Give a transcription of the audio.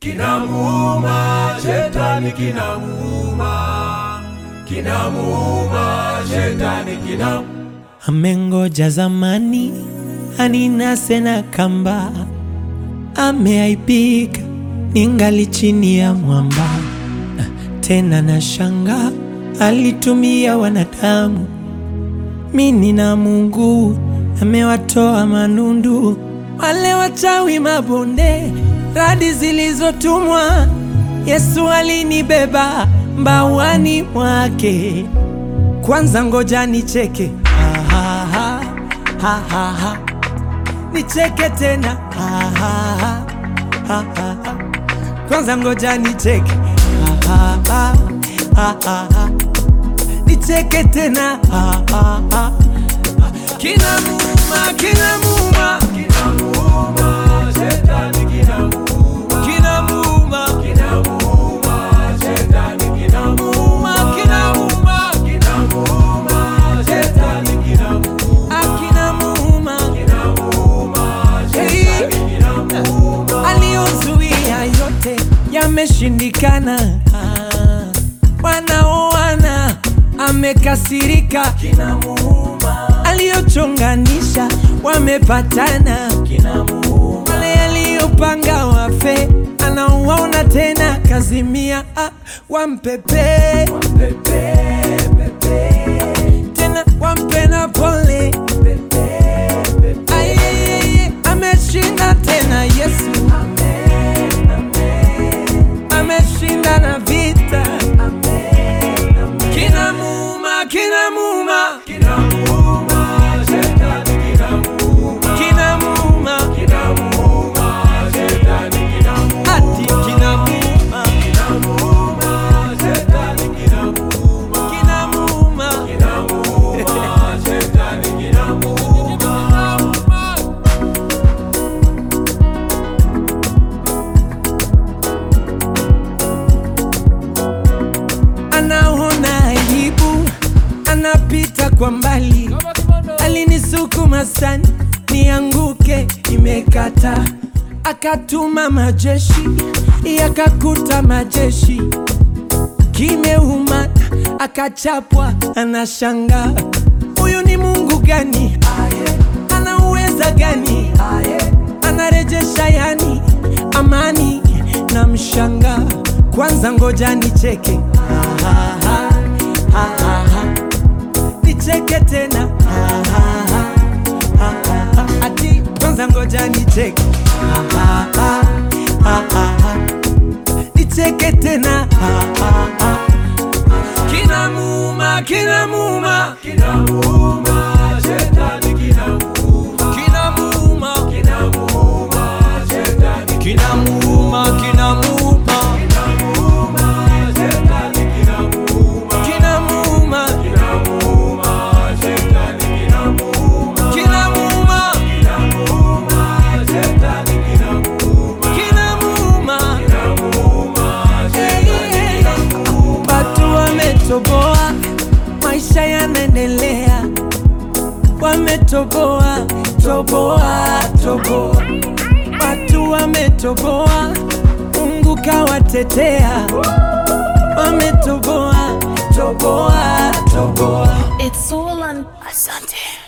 kinamuuma, shetani kinamuuma, kinamuuma, shetani kinamuuma. Amengoja zamani aninase na kamba, ameaibika ningali chini ya mwamba. Tena na shanga alitumia wanadamu, mini na Mungu amewatoa manundu, wale wachawi mabonde, radi zilizotumwa. Yesu alinibeba mbawani mwake. Kwanza ngoja nicheke, ha, ha, ha, ha, ha, ha. nicheke tena, ha, ha, ha, ha, ha, ha. Kwanza ngoja nicheke, ha, ha, ha, ha, ha, ha. nicheke tena, ha, ha, ha. Kinamuuma, kinamuuma, Kinamuuma, shetani kinamuuma, kinamuuma, kinamuuma, shetani kinamuuma, kinamuuma, kinamuuma, shetani kinamuuma, ah, kinamuuma. kinamuuma, shetani kinamuuma. aliyozuia yote yameshindikana. Ah, Wanaoana amekasirika, Kinamuuma, aliyochonganisha wamepatana. kinamuuma, Wale aliyopanga wafe anawaona tena, kazimia ah, wampepe pepe, pepe, tena wampe na pole pepe, pepe. Ayeyeye, ameshinda tena Yesu Amen, amen, ameshinda na vita amen, amen. kinamuuma kinamuuma Kinamuuma, shetani kinamuuma, kinamuuma kinamuuma, shetani kinamuuma, ati kinamuuma kinamuuma, shetani kinamuuma, kinamuuma kinamuuma, shetani kinamuuma. anaona aibu anapita kwa mbali alinisukuma sana nianguke imekata akatuma majeshi yakakuta majeshi kimeuma akachapwa anashanga huyu ni mungu gani ana uweza gani anarejesha yani amani na mshanga kwanza ngoja nicheke Ha, ha, ha, ha, ha, ha. nicheke tena Ha, ha, ha, ha, ha, ha. ati kwanza ngoja nicheke Ha, ha, ha, ha, ha, ha. nicheke tena Ha, ha, ha. kinamuuma kinamuuma Kinamuuma, shetani kinamuuma, kinamuuma kinamuuma, shetani kinamuuma kinamuuma kinamuuma, shetani kinamuuma, kinamuuma kinamuuma, shetani kinamuuma, kinamuuma kinamuuma, shetani kinamuuma, kinamuuma kinamuuma, shetani kinamuuma. watu wametoboa maisha yanaendelea wametoboa toboa toboa watu wametoboa mungu kawatetea wametoboa toboa toboa It's all on Asante.